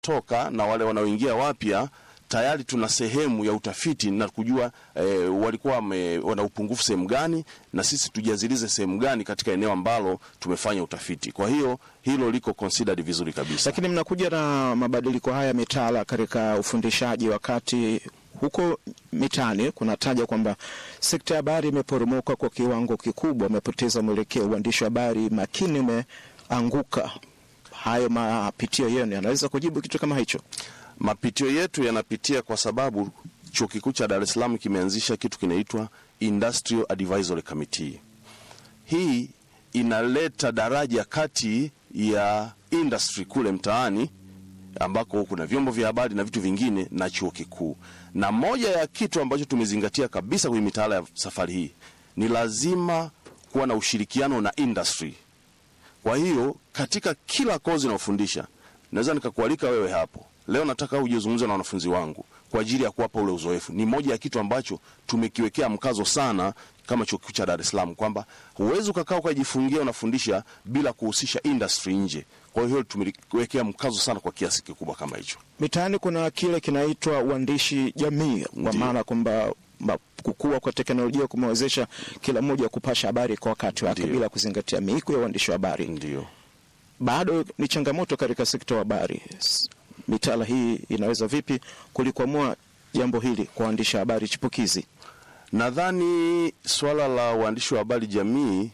wanaotoka na wale wanaoingia wapya tayari tuna sehemu ya utafiti na kujua eh, walikuwa wame, wana upungufu sehemu gani, na sisi tujazilize sehemu gani katika eneo ambalo tumefanya utafiti. Kwa hiyo hilo liko considered vizuri kabisa. Lakini mnakuja na mabadiliko haya mitaala katika ufundishaji, wakati huko mitaani kunataja kwamba sekta ya habari imeporomoka kwa kiwango kikubwa, umepoteza mwelekeo, uandishi wa habari makini umeanguka. Hayo mapitio yenu yanaweza kujibu kitu kama hicho? Mapitio yetu yanapitia kwa sababu chuo kikuu cha Dar es Salaam kimeanzisha kitu kinaitwa Industrial Advisory Committee. Hii inaleta daraja kati ya industry kule mtaani ambako kuna vyombo vya habari na vitu vingine na chuo kikuu. Na moja ya kitu ambacho tumezingatia kabisa kwenye mitaala ya safari hii ni lazima kuwa na ushirikiano na industry. Kwa hiyo katika kila kozi naofundisha, naweza nikakualika wewe hapo leo, nataka uje uzungumze na wanafunzi wangu kwa ajili ya kuwapa ule uzoefu. Ni moja ya kitu ambacho tumekiwekea mkazo sana kama chuo kikuu cha Dar es Salaam kwamba huwezi ukakaa ukajifungia unafundisha bila kuhusisha industry nje. Kwa hiyo tumeliwekea mkazo sana kwa kiasi kikubwa kama hicho. Mitaani kuna kile kinaitwa uandishi jamii, kwa Ndiyo. maana kwamba ma- kukua kwa teknolojia kumewezesha kila mmoja kupasha habari kwa wakati wake Ndiyo. bila kuzingatia miiko ya uandishi wa habari. Ndio. Bado ni changamoto katika sekta ya habari. S- Mitaala hii inaweza vipi kulikwamua jambo hili kwa waandishi wa habari chipukizi? Nadhani swala la uandishi wa habari jamii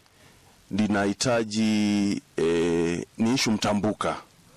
linahitaji e, ni ishu mtambuka.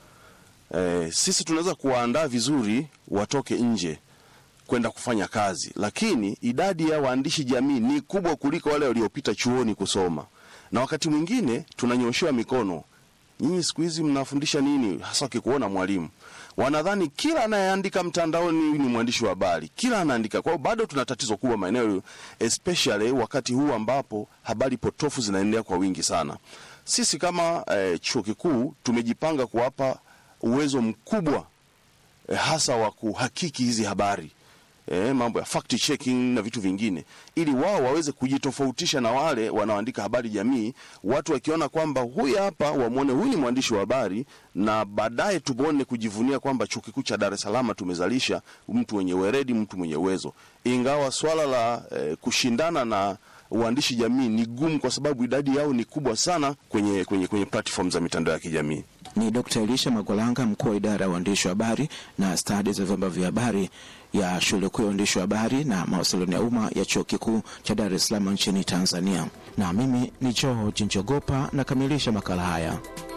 E, sisi tunaweza kuwaandaa vizuri watoke nje kwenda kufanya kazi, lakini idadi ya waandishi jamii ni kubwa kuliko wale waliopita chuoni kusoma, na wakati mwingine tunanyoshewa mikono. Nyinyi siku hizi mnafundisha nini? Hasa wakikuona mwalimu, wanadhani kila anayeandika mtandaoni ni mwandishi wa habari, kila anaandika. Kwa hiyo bado tuna tatizo kubwa maeneo, especially wakati huu ambapo habari potofu zinaendelea kwa wingi sana. Sisi kama eh, chuo kikuu tumejipanga kuwapa uwezo mkubwa eh, hasa wa kuhakiki hizi habari eh, mambo ya fact checking na vitu vingine, ili wao waweze kujitofautisha na wale wanaoandika habari jamii. Watu wakiona kwamba huyu hapa, wamwone huyu ni mwandishi wa habari, na baadaye tuone kujivunia kwamba chuo kikuu cha Dar es Salaam tumezalisha mtu mwenye weredi, mtu mwenye uwezo. Ingawa swala la eh, kushindana na uandishi jamii ni gumu, kwa sababu idadi yao ni kubwa sana kwenye, kwenye, kwenye platform za mitandao ya kijamii. Ni Dkt. Elisha Magolanga, mkuu wa idara ya uandishi wa habari na stadi za vyombo vya habari ya shule kuu ya uandishi wa habari na mawasiliano ya umma ya chuo kikuu cha Dar es Salaam nchini Tanzania. Na mimi ni George Njogopa nakamilisha makala haya.